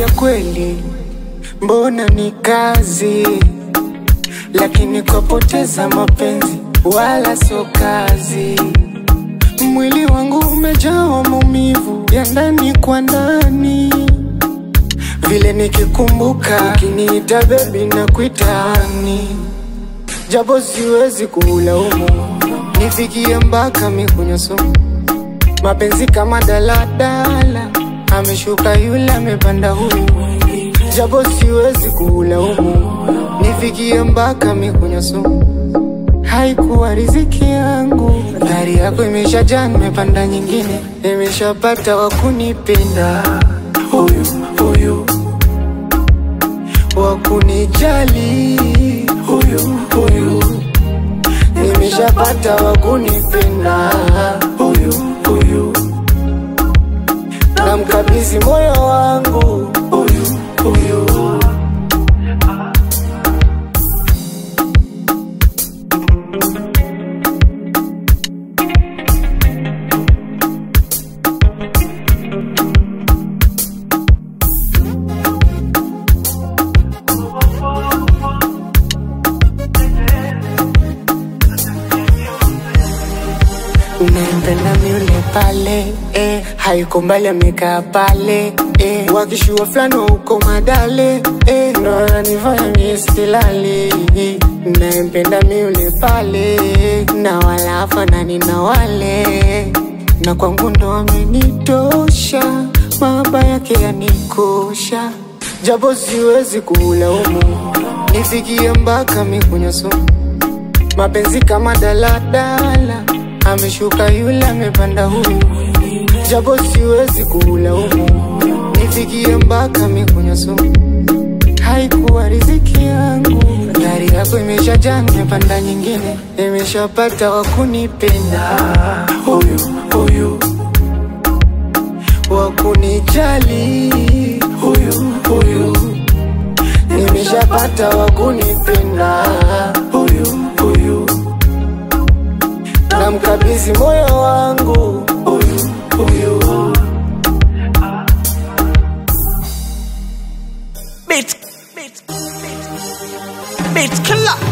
ya kweli, mbona ni kazi, lakini kwapoteza mapenzi wala sio kazi. Mwili wangu umejawa maumivu ya ndani kwa ndani, vile nikikumbuka ukiniita bebi na kuitani, japo siwezi kulaumu, nifikie mpaka mikunywa sumu mapenzi kama daladala, ameshuka yule amepanda huyu, japo siwezi kulaumu, nifikie mpaka mikunywa sumu. Haikuwa riziki yangu, gari yako imeshajaa, nimepanda nyingine, nimeshapata wa kunipenda, huyu huyu wa kunijali, huyu huyu nimeshapata wa kunipenda, huyu huyu namkabidhi moyo wangu, huyu huyu Nampenda yule pale eh, hayuko mbali amekaa pale eh, wakishua fulani wa uko madale eh, ndo ananifanya mie silali. Nampenda yule pale na wala hafanani na wale, na kwangu ndo amenitosha, mahaba yake yanikosha, japo siwezi kulaumu, nifikie mpaka mikunywa sumu mapenzi kama daladala, ameshuka yule amepanda huyu, japo siwezi kulaumu, nifikie mpaka mikunywa sumu. Haikuwa riziki yangu, gari yako imeshajaa, nimepanda nyingine, nimeshapata wa kunipenda, huyu huyu wa kunijali, huyu huyu nimeshapata wa kunipenda, huyu huyu namkabidhi moyo wangu, huyu huyu Beat, beat, beat, beat killer.